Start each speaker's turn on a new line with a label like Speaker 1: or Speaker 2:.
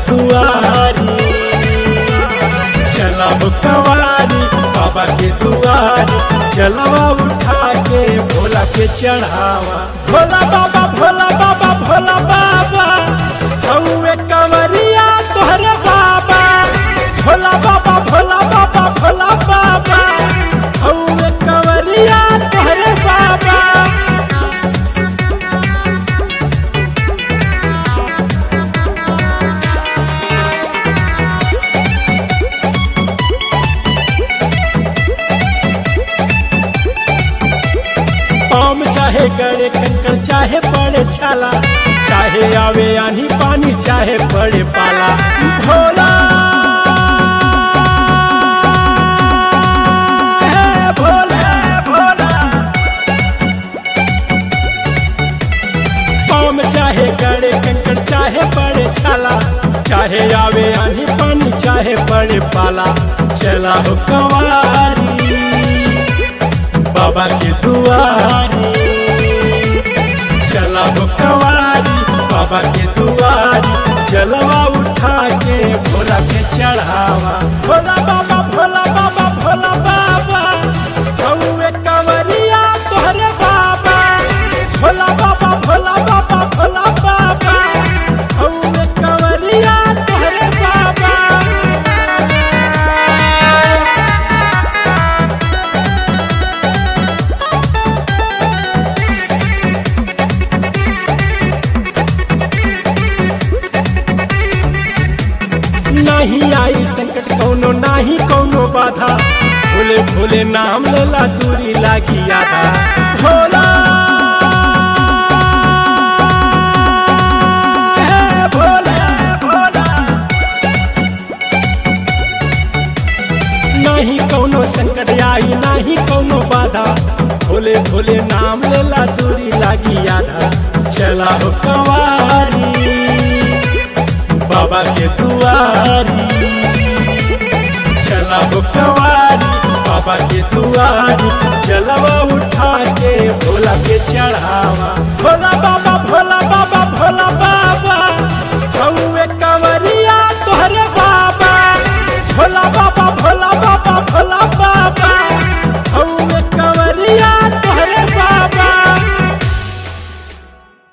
Speaker 1: दुआरी चला हो कवारी बाबा के दुआरी चलवा उठा के भोला के चढ़ावा भोला बाबा भोला बाबा भोला बाबा हौवे कंवरिया तोहरे बाबा भोला बाबा भोला बाबा भोला बाबा हौवे कंवरिया तोहरे बाबा पाम चाहे गड़े कंकड़ चाहे पड़े छाला चाहे आवे आनी पानी चाहे पड़े पाला भोला है भोला भोला पाम चाहे गड़े कंकड़ चाहे पड़े छाला चाहे आवे आनी पानी चाहे पड़े पाला चला हो कंवारी बाबा के दुआरी चला हो कवारी बाबा के दुआरी चलवा उठा के भोला के चढ़ावा भोला बाबा भोला बाबा भोला बाबा हौवे कंवरिया तोहरे बाबा भोला बाबा भोला बाबा भोला बाबा हौवे कंवरिया तोहरे बाबा नहीं आई संकट कौनो नाही कौनो बाधा भोले भोले नाम लेला दूरी लागी आधा भोला है भोला भोला नहीं कौनो संकट आई नहीं कौनो बाधा भोले भोले नाम लेला दूरी लागी आधा चला हो कवारी बाबा के दुआरी चला हो कवारी बाबा के दुआरी चलवा उठा के भोला के चढ़ावा भोला बाबा